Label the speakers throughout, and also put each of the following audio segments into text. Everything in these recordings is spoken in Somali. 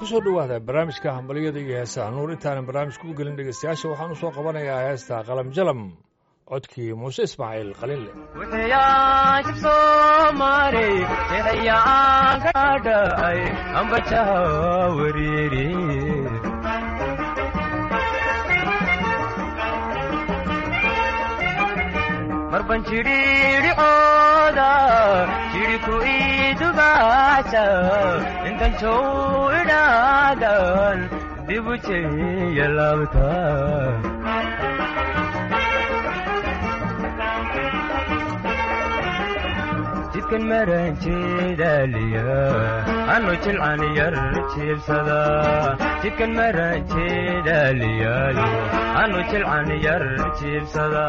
Speaker 1: kusoo dhowaada barnaamijka hambalyada iyo heesaha nuur intaanan barnaamijka u gelin dhegeystayaasha waxaan u soo qabanayaa heesta qalam jalam codkii muuse ismaaciil qalinle
Speaker 2: wuxuyaajib soomaali eexayaan ka dhacay ambajaha wariiri marban jidhiidhicooda jidhiku idubaasa intan jow idhaadan dibu jeya laabta jidkan maran jeedaaliya anu jilcan yar jiibsada jidkan maran jeedaaliyaayo anu jilcan yar jiibsada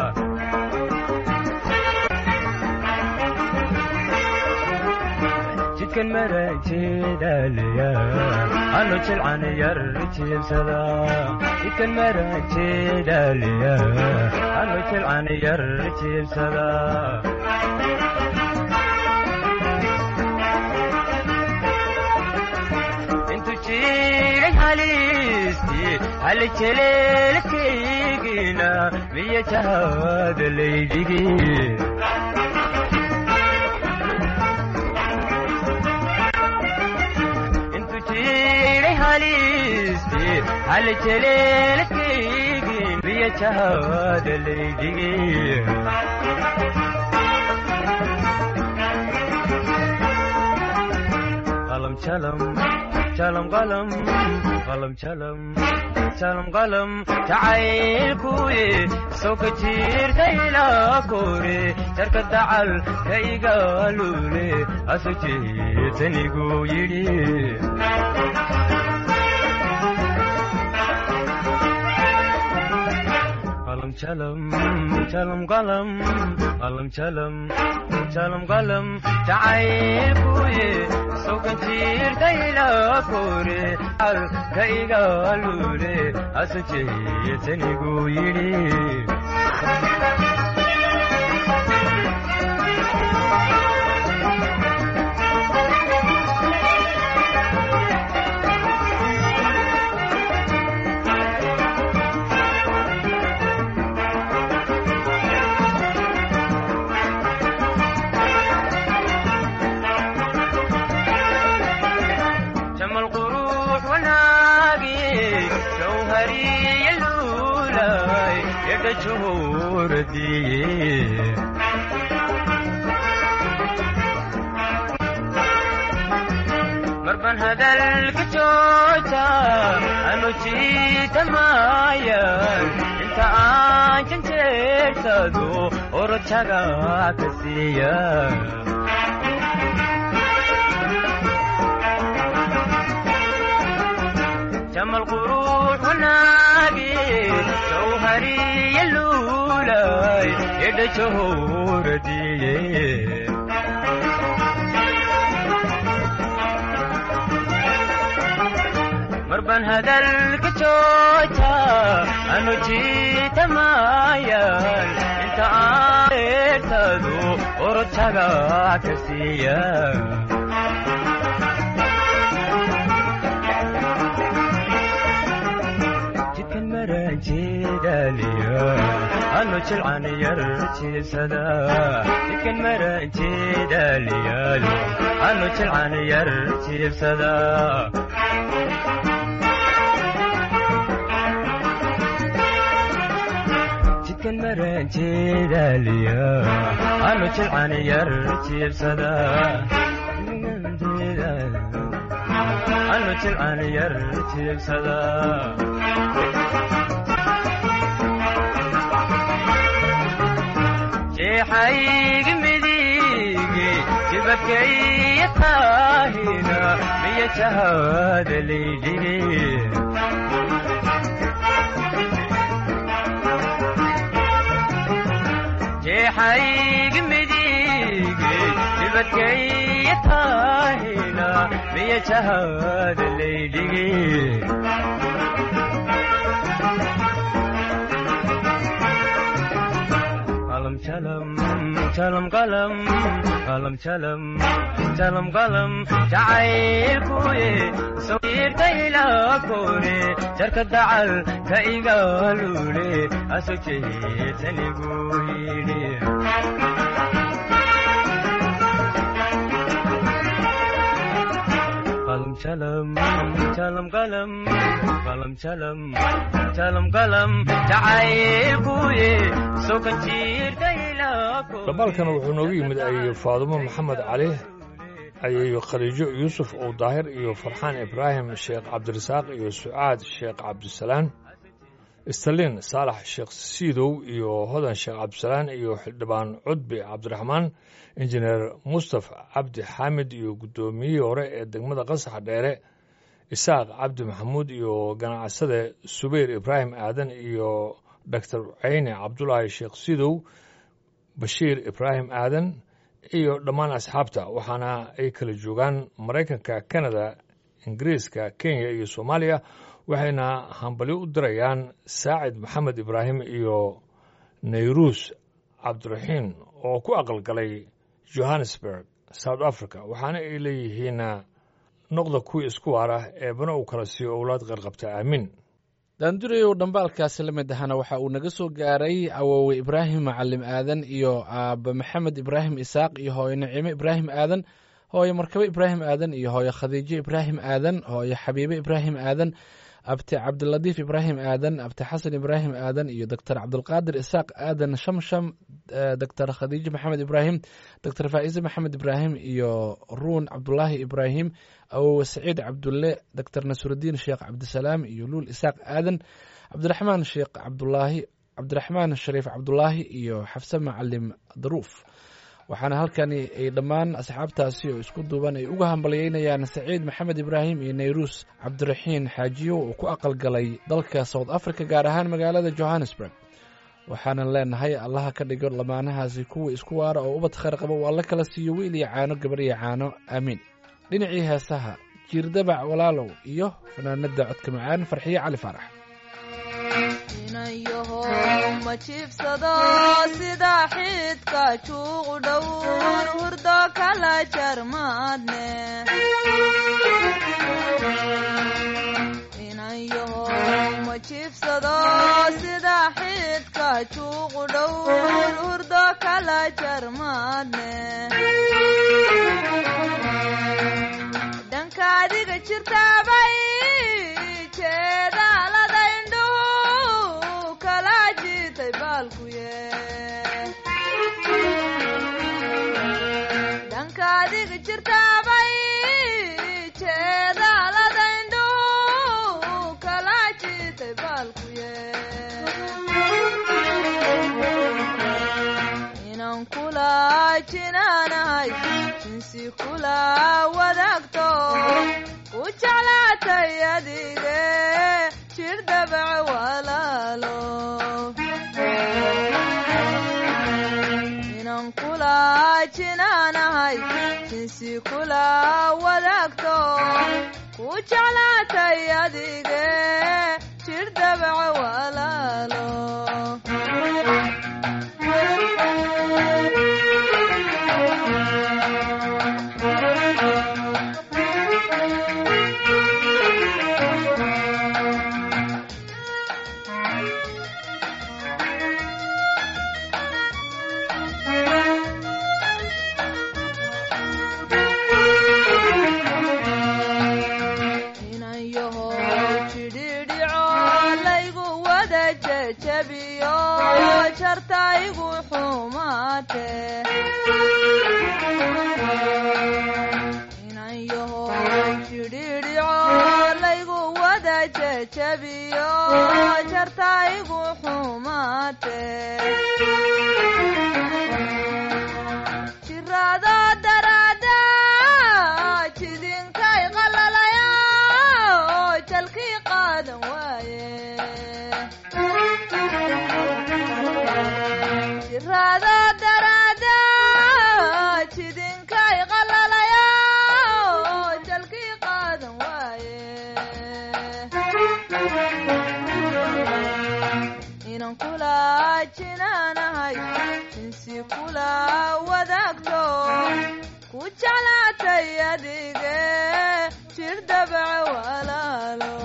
Speaker 2: jidkan maran jeedaaliya anu jilcan yar jiibsada jidkan maran jeedaaliya anu jilcan yar jiibsada hal jeleelkaygina miya jahada laydhigi intu jiray halisti hal jeleelkaygin miya jahada laydhigi qalam jalam jalam qalam qalam jalam jalam qalam jacaylkuye soo ka jiirtayla kore jarka dacal ka igaalule aso jeetanigu yidhi qalam jalam jalam qalam qalam jalam jalam qalam jacaylkuye sokan jiirtayla kore al ka igaalule aso jeetanigu yidhi marban hadalka jooja anu jiitamayan inta aan janjeersado orojaga ka siiya jamal quruux wanaagi jawhariya luulay edha jahooradiye marban hadalka jooja anu jiitamayan inta aan eertado orojaga ka siiya jidkan maran jeedaaliya anu jilcan yar jiibsada jidkan maran jeedaaliyaalo anu jilcan yar jiibsada jidkan maran jeedaaliya anu jilcan yar jiibsada anu jilcan yar jiibsada jeexaygi midige jibadkaiyo taahina miya jahada laydhigi jeexaygi midige jibadkaiyo taahina miya jahada laydhigi qalam jalam jalam qalam qalam jalam jalam qalam jacaylkuye sawirtayla kore jarka dacal ka igalule aso jeetanigu yidhi qalam jalam jalam qalam qalam jalam jalam qalam jacaylkuye sokan jiirtayla
Speaker 1: dhambaalkan wuxuu noogu yimid ayeyo faadumo maxamed cali ayeyo khaliijo yuusuf ow daahir iyo farxaan ibraahim sheekh cabdirasaaq iyo sucaad sheekh cabdisalaan istaliin saalax sheekh siidow iyo hodan sheekh cabdisalaan iyo xildhibaan cudbi cabdiraxmaan injineer mustafa cabdi xaamid iyo guddoomiyihii hore ee degmada qasax dheere isaaq cabdi maxamuud iyo ganacsade subayr ibraahim aadan iyo doctor ceyne cabdulaahi sheekh sidow bashiir ibraahim aadan iyo dhammaan asxaabta waxaana ay kala joogaan maraykanka kanada ingiriiska kenya iyo soomaaliya waxayna hambalyo u dirayaan saacid maxamed ibraahim iyo nayruus cabdiraxiin oo ku aqalgalay johannesburg south africa waxaana ay leeyihiin noqda kuwii isku waara eebana uu kala siiyo owlaad qarqabta aamin
Speaker 3: daandurayow dhambaalkaasi la mid ahana waxa uu naga soo gaaray awoowe ibraahim macalim aadan iyo aaba maxamed ibraahim isaaq iyo hooyo nacime ibraahim aadan hooyo markabo ibraahim aadan iyo hooyo khadiijo ibraahim aadan hooyo xabiibe ibraahim aadan abti cabdiladiif ibraahim aadan abti xasan ibraahim aadan iyo doctor cabdulqaadir isaaq aadan shamsham doctor khadiijo maxamed ibraahim doctor faa'iise maxamed ibraahim iyo ruun cabdulaahi ibraahim awowe saciid cabdulle doctor nasrudiin sheekh cabdisalaam iyo luul isaaq aadan cabdiraxmaan sheekh cabdulaahi cabdiraxmaan shariif cabdulaahi iyo xafse macalim daruuf waxaana halkani ay dhammaan asxaabtaasi oo isku duuban ay uga hambalyeynayaan saciid maxamed ibraahim iyo nayruus cabdiraxiin xaajiyo oo ku aqalgalay dalka south africa gaar ahaan magaalada johannesburg waxaanan leenahay allaha ka dhigo lamaanahaasi kuwa isku waara oo ubad khayr qaba uu alla kala siiyo wiil iyo caano gabar iyo caano aamiin dhinacii heesaha jiirdabac walaalow iyo fanaanada codka macaan farxiye cali faarax
Speaker 4: inayaho ma jiibsado sida xidka juuqu dhowr hurdo kala jarmaadne inayaho ma jiibsado sida xidka juuqu dhowr hurdo kala jarmaadne dhanka adiga jirtaabay jeedaalada indhuhu kala jitay baalkuye dhanka adiga jirtaabay jeedaalada indhuhu kala jitay baalkuye inaan kula jinaanahay jinsi kula wadaagto ku jeclaatay adige jir dabac walaalo inaan kula jinaanahay jinsi kula wadaagto ku jeclaatay adige jir dabac walaalo inayaho jidhidhico laygu wada jejabiyo jartaygu xumaate inayaho jidhidhico laygu wada jejabiyo jartaygu xumaate jiraado daraada jidinkay qalalaya jalkii qaadan waaye jiraado daraada jidinkay qalalaya jalkii qaadan waaye inaan kula jinaanahay jinsi jinsi kula wadaagto ku jeclaatay adige jir dabaca walaalo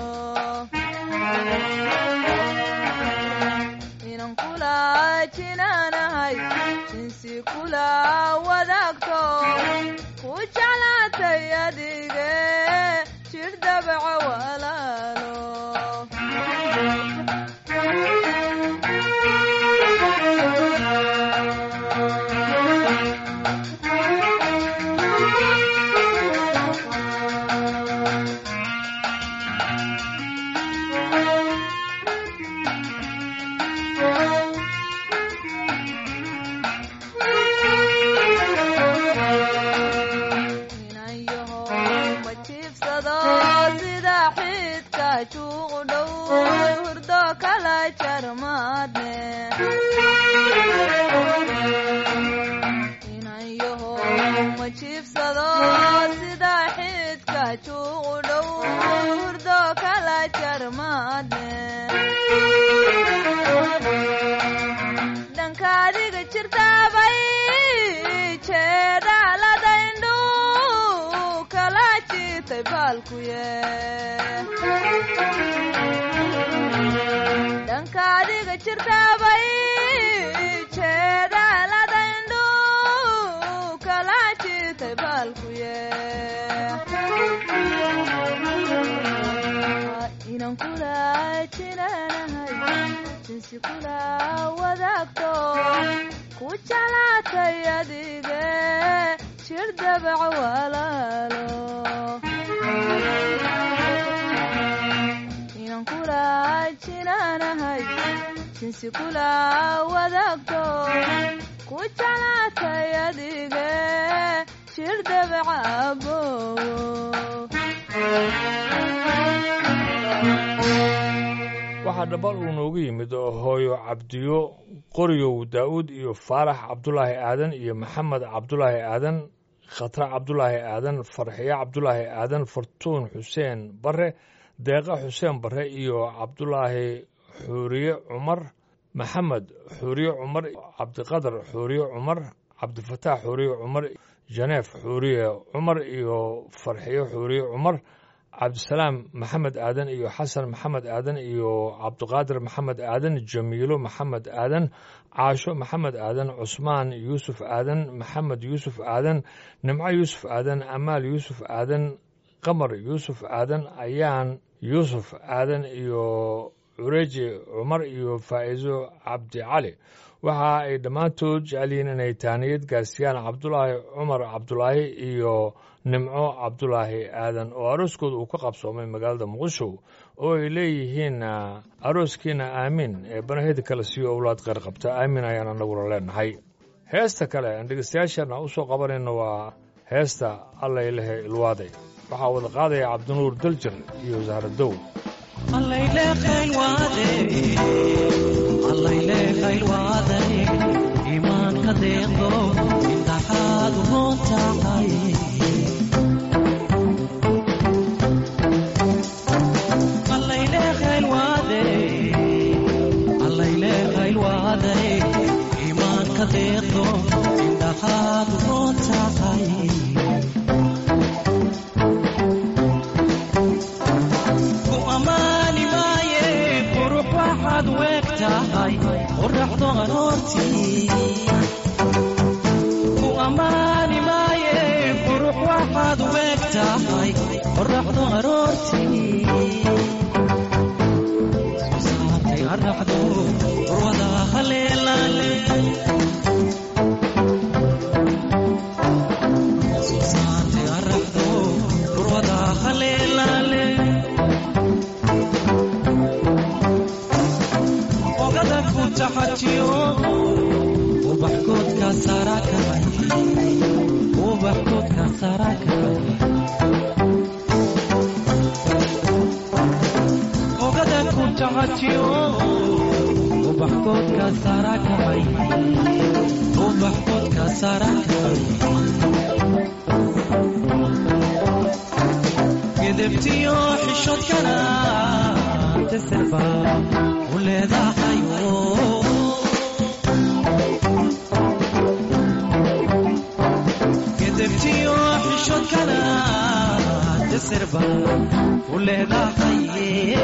Speaker 4: inan kula jinaanahay jinsi kula wadaagto ku jeclaatay adige jir dabaca walaalo inayaho ma jiibsado sida xidka juuqu dhow hurdo kala jarmaadne inayaho ma jiibsado sida xidka juuqu dhow hurdo kala jarmaadne dhanka adiga jirtaabay jeedaaladaindhu kala jiitay baalkuye dhanka adiga jirtaabay jeedaaladaindhu kala jiitay baalkuye inan kula jinaanahay jinsi kula wadaagto ku jeclaatay adige jir dabaca walaalo inan kula jinaanahay jinsi kula wadaagto ku jeclaatay adige jir dabaca abowo
Speaker 1: waxaa dhambal uu noogu yimid oo hooyo cabdiyo qoryow daa'uud iyo faarax cabdulaahi aadan iyo maxamed cabdulaahi aadan khatra cabdulaahi aadan farxiyo cabdulaahi aadan fartuun xuseen bare deeqa xuseen bare iyo cabdulaahi xuuriye cumar maxamed xuuriye cumar cabdiqadar xuuriye cumar cabdifataax xuuriye cumar janeef xuuriye cumar iyo farxiyo xuuriye cumar cabdisalaam maxamed aadan iyo xasan maxamed aadan iyo cabdiqaadir maxamed aadan jamiilo maxamed aadan caasho maxamed aadan cusmaan yuusuf aadan maxamed yuusuf aadan nimco yuusuf aadan amaal yuusuf aadan qamar yuusuf aadan ayaan yuusuf aadan iyo cureji cumar iyo faa'iiso cabdi cali waxa ay dhammaantood jecel yihiin inay taaniyad gaarsiiyaan cabdulaahi cumar cabdulaahi iyo nimco cabdulaahi aadan oo arooskooda uu ka qabsoomay magaalada muqdisho oo ay leeyihiin arooskiina aamiin ee banaheda kale siiyo owlaad qeyr qabta aamiin ayaan anaguna leenahay heesta kale aan dhegeystayaashana u soo qabanayno waa heesta allaylehe ilwaaday waxaa wada qaadaya cabdinuur daljir iyo zahradow
Speaker 5: imaanka deeqdo intaxaad roon tahay imaanka deeqdo indhaxaad roon tahay ku ammaani maaye qurux waxaad weeg tahay qoraxdo aroortii ku ammaani maaye qurux waxaad weeg tahay qoraxdo aroortii soo saartay araxdo urwada haleelaale soo saartay araxdo urwada haleelaale ogada ku taxajiyo ubaxkoodka sarakay ubaxkoodka sarakay ogada ku taxajiyo ubaxkoodka sarakay ubaxkoodka sarakay gedebtiyo xishoodkana teserba u leedahay edebtiyo xishoodkana dasir baan u leedahaye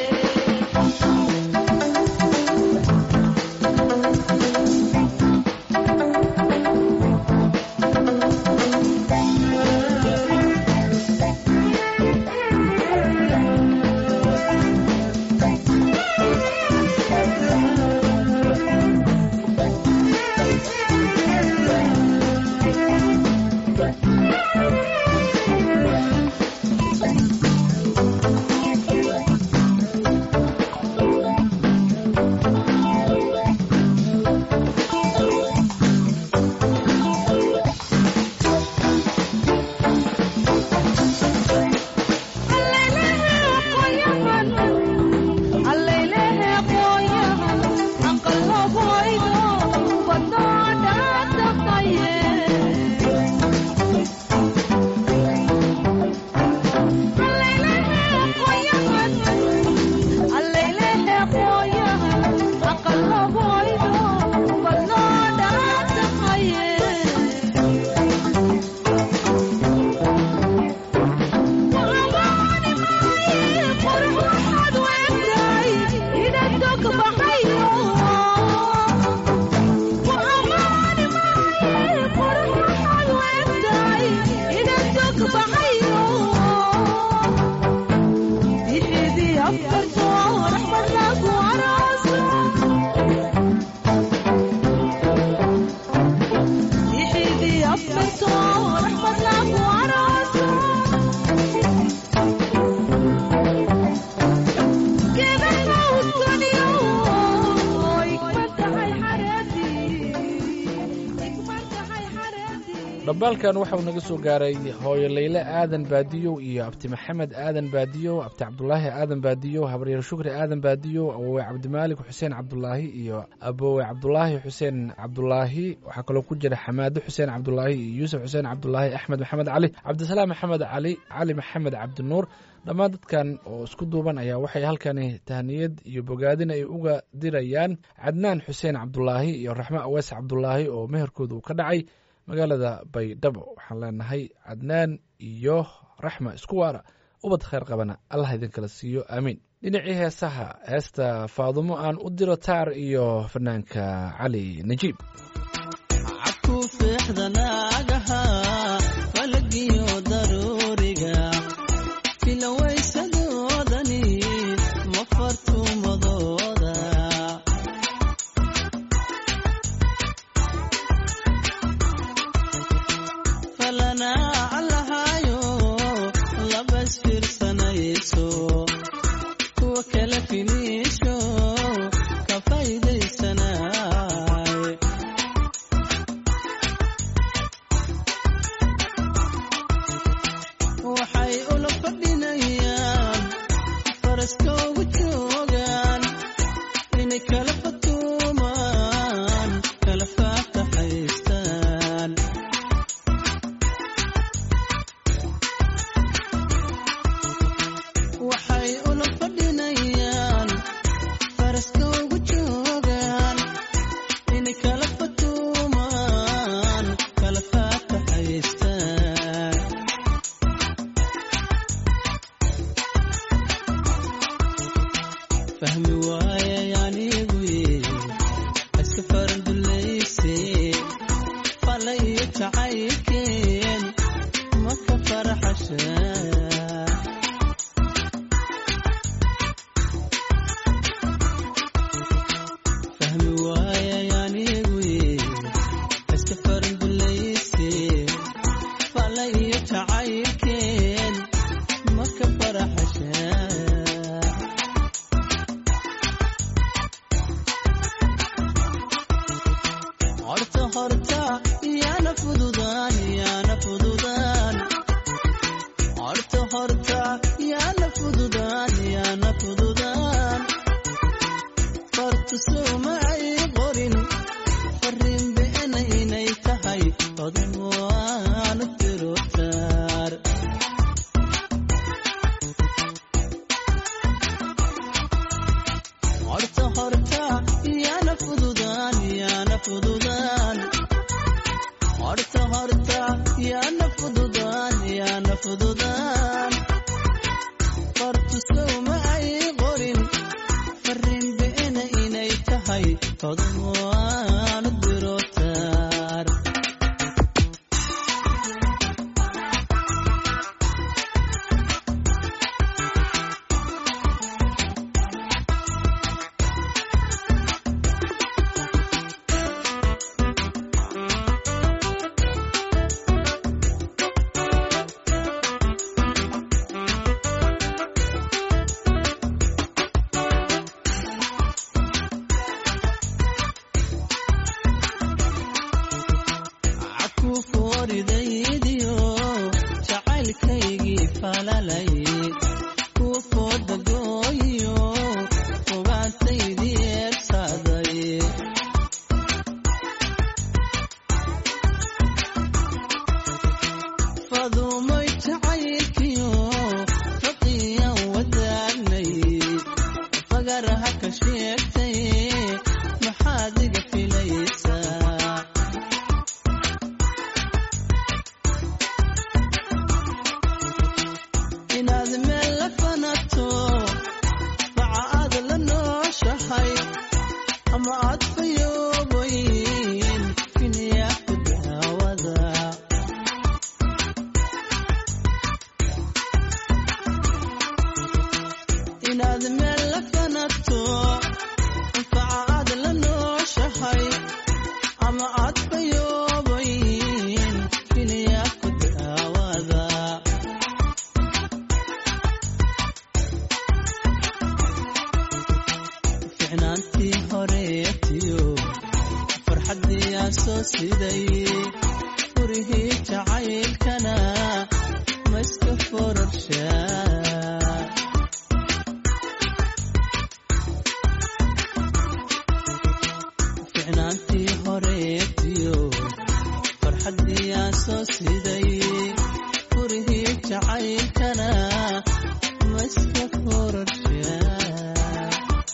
Speaker 3: dhambaalkan waxauu naga soo gaaray hooyo layle aadan baadiyow iyo abti maxamed aadan baadiyow abti cabdulaahi aadan baadiyow habaryeer shukri aadan baadiyow awowe cabdimaalik xuseen cabdulaahi iyo abowe cabdulaahi xuseen cabdulaahi waxaa kaloo ku jira xamaado xuseen cabdulaahi iyo yuusuf xuseen cabdulaahi axmed maxamed cali cabdisalaam maxamed cali cali maxamed cabdinuur dhammaan dadkan oo isku duuban ayaa waxay halkani tahniyad iyo bogaadin ay uga dirayaan cadnaan xuseen cabdulaahi iyo raxmo awees cabdulaahi oo meherkooda uu ka dhacay magaalada baydhabo waxaan leenahay cadnaan iyo raxma isku waara ubad khayr qabana allah idinkala siiyo aamiin dhinacii heesaha heesta faadumo aan u diro taar iyo fanaanka cali najiib
Speaker 6: cabku fiixdanaagaha falagiyo daruuriga filawaysadoodani ma fartumadooda falanaa lahayo labas fiirsanayso kuwa kala finiisho ka faa'iidaysanaaye waxay ula fadhinayaan faraska ugu joogaan inay kala fatuumaan kala faataxaystaan fadumay jacaylkiyo faqiyan wadaagnay fagaraha ka sheegtay maxaad iga filaysaa inaad meel la fanato baca aad la nooshahay ama aad fayoobayn kiniyaa ku daawada inaad meel la fanato anfaca aad la nooshahay ama aad fayoobayn kiniyaa ku daawada ficnaantii horeetiyo farxaddii aan soo siday furihii jacaylkana ma iska fororshaa ficnaantii horeetiyo farxaddii aan soo siday furihii jacaylkana ma iska fororshaa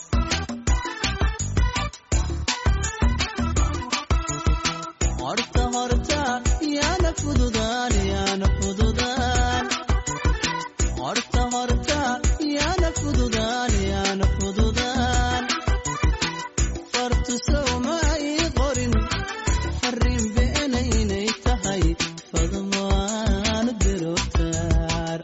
Speaker 6: horta horta yaana fududaan yaana fududaan horta horta yaana fududaan yaana fududaan fartusow ma ay qorin farriin beenaynay tahay fadmaan birotaar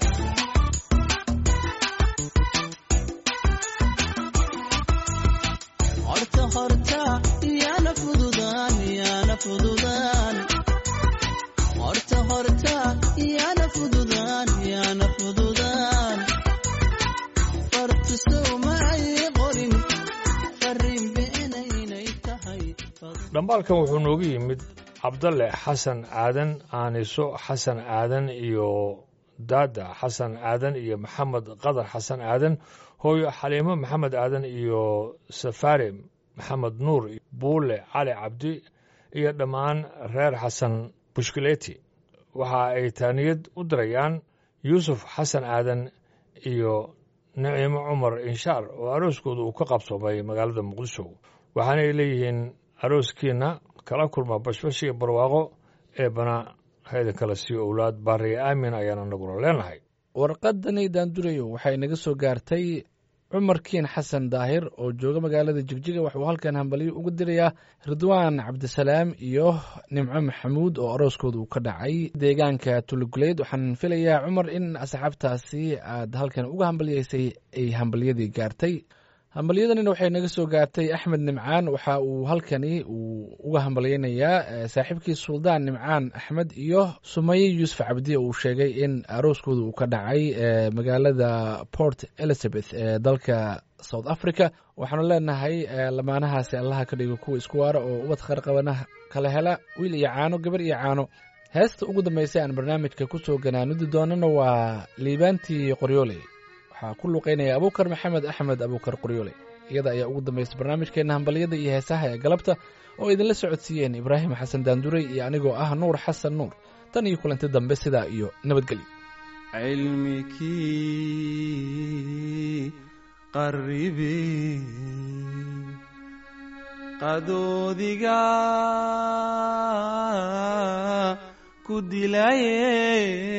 Speaker 6: horta horta yaana fududaan yaana fududaan horta horta yaana fududaan yaana fududaan fartusow ma ay qorin farriin beenaynay tahay
Speaker 1: dhambaalkan wuxuu noogu yimid cabdalle xasan aadan aaniso xasan aadan iyo daada xasan aadan iyo maxamed qadar xasan aadan hooyo xaliimo maxamed aadan iyo safaari maxamed nuur buule cali cabdi iyo dhammaan reer xasan bushkileti waxa ay taaniyad u dirayaan yuusuf xasan aadan iyo naciimo cumar inshaar oo arooskooda uu ka qabsoomay magaalada muqdisho waxaana ay leeyihiin arooskiina kala kulma bashbash iyo barwaaqo ee bana haydan kala siiyo owlaad baariya aamin ayaan anaguna leenahay
Speaker 3: warqadani daandurayo waxay naga soo gaartay cumar kiin xasan daahir oo jooga magaalada jigjiga waxuu halkan hambaliyo uga dirayaa ridwaan cabdisalaam iyo nimco maxamuud oo arooskooda uu ka dhacay deegaanka tuluguleyd waxaan filayaa cumar in asxaabtaasi aad halkan uga hambalyaysay ay hambalyadii gaartay hambalyadanina waxay naga soo gaartay axmed nimcaan waxa uu halkani uu uga hambalyaynayaa eh, saaxiibkii suldaan nimcaan axmed iyo sumaye yuusuf cabdi oo uu sheegay in arooskooda uu ka dhacay eh, magaalada port elizabeth ee dalka south africa waxaanu leenahay eh, lamaanahaasi allaha ka dhigo kuwa isku waara oo ubad kharqabana kala hela wiil iyo caano gabar iyo caano heesta ugu dambeysay aan barnaamijka kusoo ganaanudi doonana waa liibaantii qoryooley waxaa ku luqeynaya abuukar maxamed axmed abuukar qoryoole iyada ayaa ugu dambaysa barnaamijkeenna hambalyada iyo heesaha ee galabta oo idinla socodsiiyeen ibraahim xasan daanduray iyo anigoo ah nuur xasan nuur tan iyo kulanti dambe sidaa iyo nabadgelyo
Speaker 7: cilmikii qarribi qadoodiga ku dilaye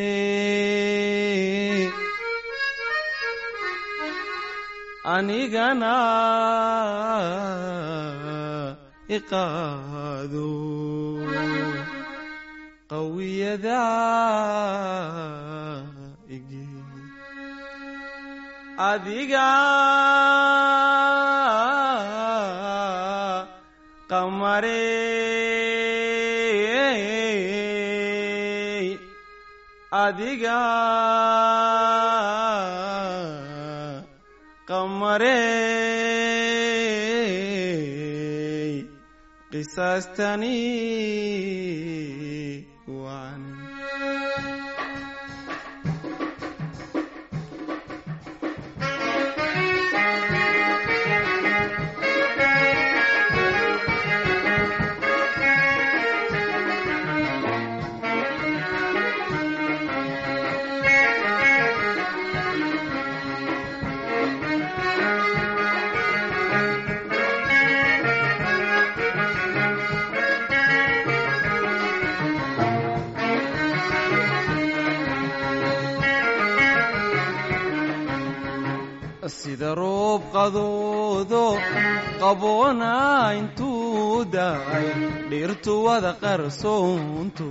Speaker 7: anigana iqaado qawiyada igi adiga qamarey adiga qamarey qisaastani waan sida roob qadoodo qaboona intuu daay dhirtu wada qarsoonto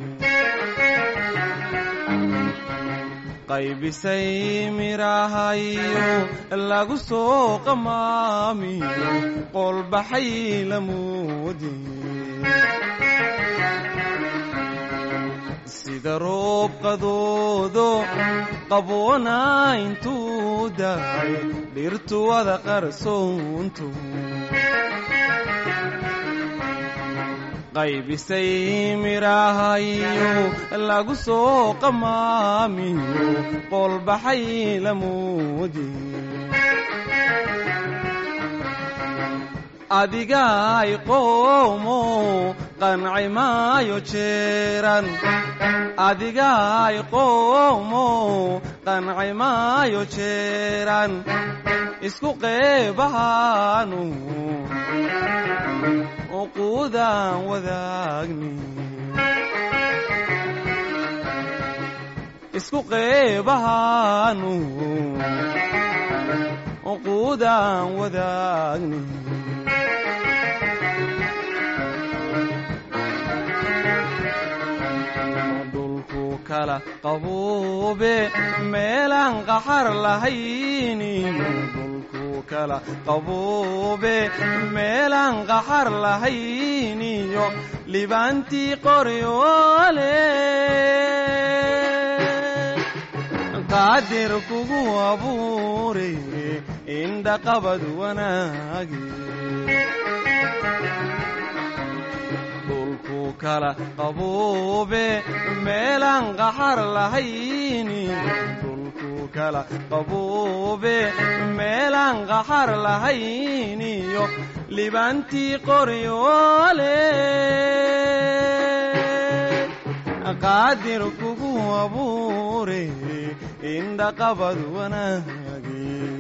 Speaker 7: qaybisay mirahayo lagu soo qamaamiyo qolbaxay lamoodi sida roob qadoodo qaboona intuu daay dhirtu wada qarsoonto qaybisay mirahayo lagu soo qamaamiyo qolbaxay lamoodi adigaay qoomo qanci maayo jeeran adigaay qoomo qanci maayo jeeran isku qeebahaanu uquudaan wadaagni isku qeebahaanu uquudaan wadaagni dhulku kala qabuube meelaan qaxar lahayniyo dhulku kala qabuube meelaan qaxar lahayniyo libaantii qoryoole qaadir kugu abuure indhaqabad wanaage dhulku kala qabuube meelaan qaxar lahayni dhulku kala qabuube meelaan qaxar lahayniyo libaantii qoryoole qaadir kugu abuure indhaqabad wanaage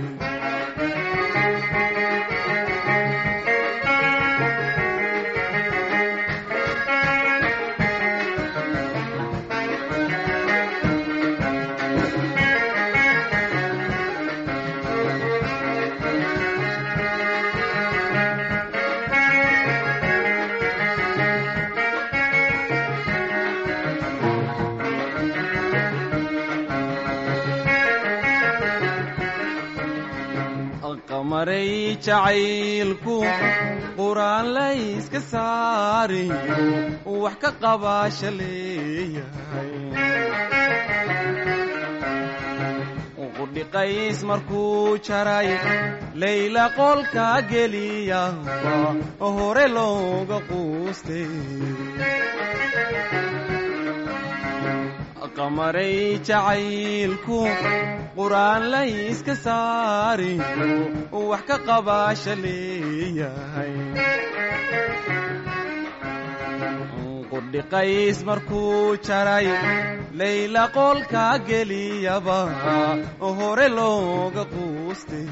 Speaker 7: qamaray jacaylku quraan layska saariyo wax ka qabaasha leeyahay qudhiqays markuu jaray layla qolka geliyaba hore looga quustay qamaray jacaylku quraan layska saariyo wax ka qabaasha leeyahay qudhiqays markuu jaray layla qolka geliyaba hore looga quustay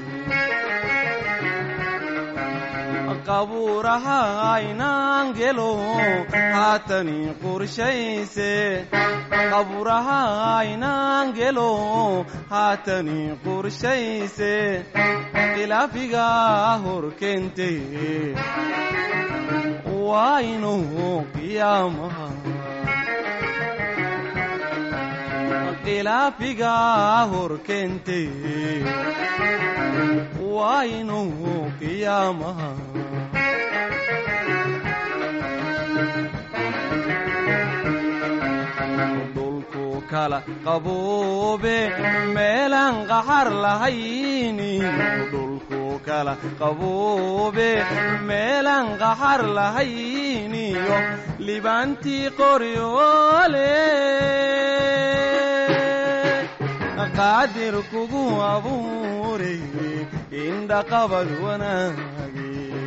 Speaker 7: qabuuraha aynaan gelo haatani qorshayse qabuuraha aynaan gelo haatani qorshayse khilaafiga hor keente waa inuu qiyaamaha khilaafiga hor keente waa inuu qiyaamaha dhulku kala qabuube meelaan qaxar lahayni dhulku kala qabuube meelaan qaxar lahayniyo libaantii qoryoole qaadir kugu abuure indhaqabad wanaage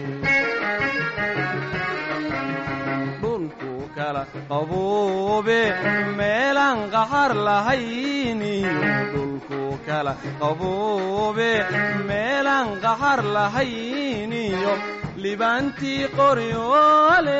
Speaker 7: dhulku kala qabuube meelaan qaxar lahayniyo dhulku kala qabuube meelaan qaxar lahayniyo libaantii qoryoole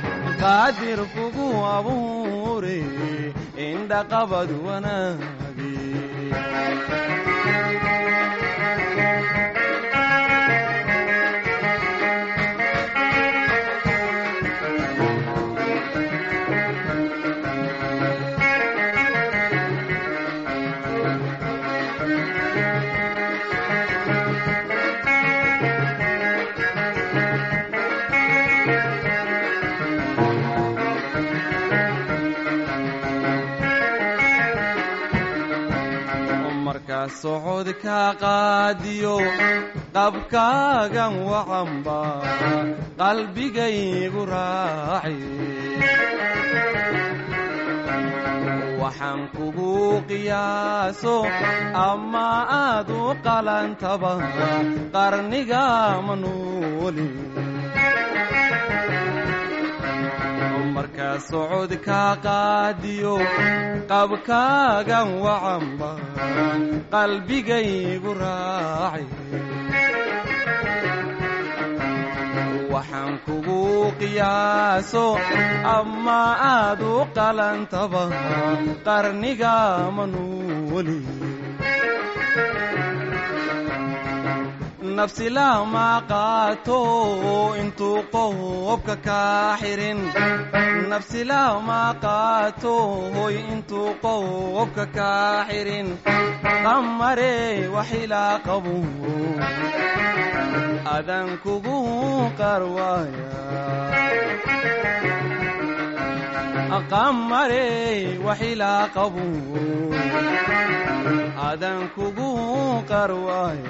Speaker 7: qaadir kugu abuure indhaqabad wanaage markaa socodka qaadiyo qabkaagan wacanba qalbigaygu raaci waxaan kugu qiyaaso ama aad u qalantaba qarniga ma nooli markaa socodka qaadiyo qabkaagan wacanba qalbigaygu raaci waxaan kugu qiyaaso ama aad u qalantaba qarniga ma nooli nafsi lama qaato intuu qobka kaa xirin nafsi lama qaato hoy intuu qobka kaa xirin qamare waxilaa qabu adan kugu qarwaaya qamare waxilaa qabu adan kugu qarwaaya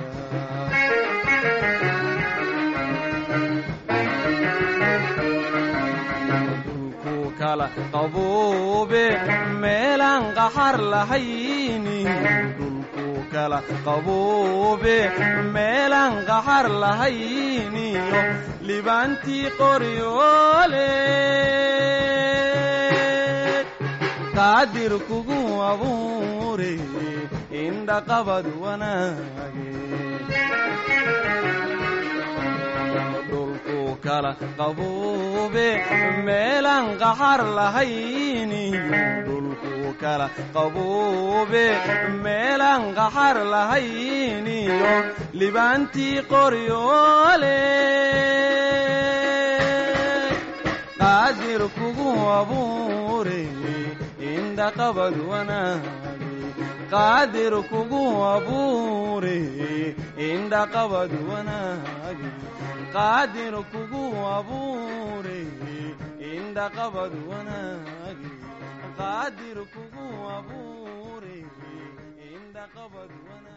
Speaker 7: dhulku kala qabuube meelaan qaxar lahayni dhulku kala qabuube meelaan qaxar lahayniyo libaantii qoryoole qaadir kugu abuure indhaqabad wanaage dhulku kala qabuube meelaan qaxar lahayni dhulku kala qabuube meelaan qaxar lahayniyo libaantii qoryoole qaadir kugu abuure indhaqabad wanaage qaadir kugu abuure indhaqabad wanaage qaadir kugu abuure indhaqabad wanaage qaadir kugu abuure indhaqabad wanaage